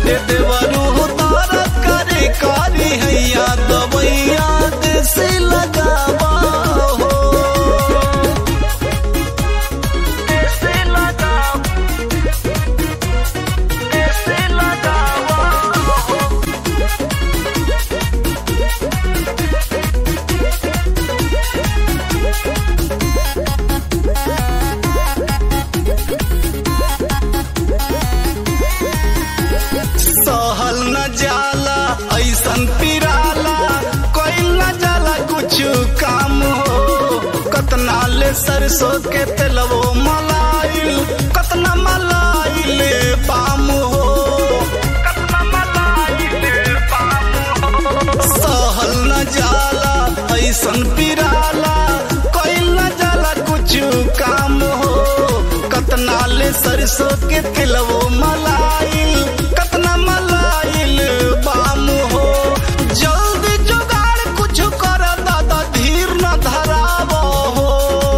ए देवरू दर्द करे कारी हैया दवैया देसी लगावा हो देसी लगावा देसी लगावा हो सहल न जाला ऐसन पिराला कोई न जाला कुछ काम हो कतना ले सरसों के तेलवो मलाइल कतना मलाइल पाम हो कतना मलाइल पाम हो सहल न जाला ऐसन पिराला कोई न जाला कुछ काम हो कतना ले सरसों के तेलवो मलाइल कतना मलाइल बाम हो जल्दी जुगाड़ कुछ कर दादा धीर न धराव हो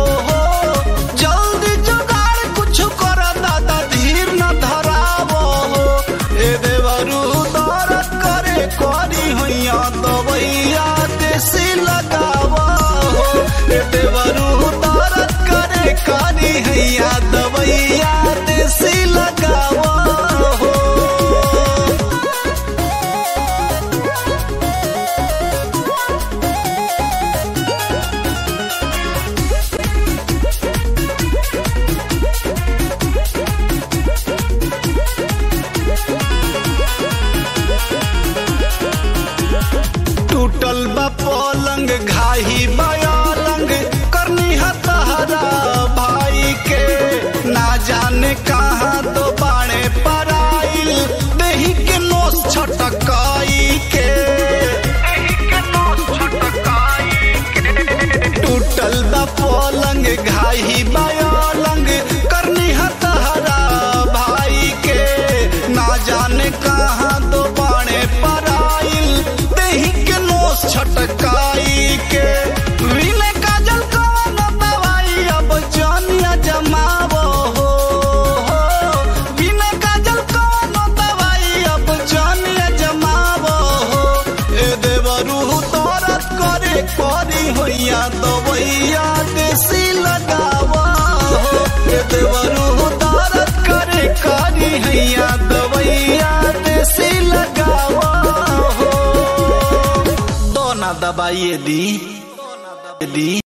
जल्दी जुगाड़ कुछ कर दादा धीर न धराव हो ए देवरू दर्द करे करी हैया दवैया देसी लगावा हो ए देवरू दर्द करे करी हैया दवैया देसी लगावा हो टूटल बा पलंग घाही बयालंग करनी हतहरा भाई के ना जाने कहाँ तो बाणे पराइल देही के नोस छटकाई के टूटल बा पलंग घाही बयालंग करनी हतहरा भाई के ना जाने कहाँ तो बाणे पराइल देही के नोस छटकाई के विनय काजल कवन दवाई अब जानिया जमावो हो विनय काजल कवन दवाई अब जानिया जमावो हो ए देवरू दर्द करे करी होइया दवैया देसी लगावा हो ए देवरू दर्द करे करी हैया दवैया देसी लगावा हो दोना दबाइए दी दी